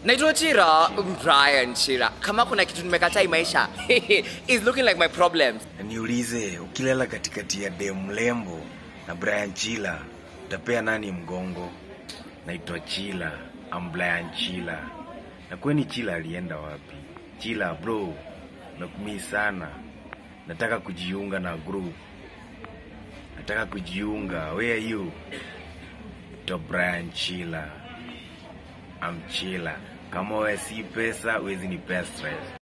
naitwa chira brian chira kama kuna kitu nimekataa hii maisha is looking like my problems Na niulize, ukilala katikati ya dem lembo na Brian Chila utapea nani mgongo? Naitwa Chila, am Brian Chila. Na kweni Chila alienda wapi? Chila bro, nakumii sana. Nataka kujiunga na group. Nataka kujiunga. Where are you? To Brian Chila. Am Chila. Kama wewe si pesa, wezi ni stress.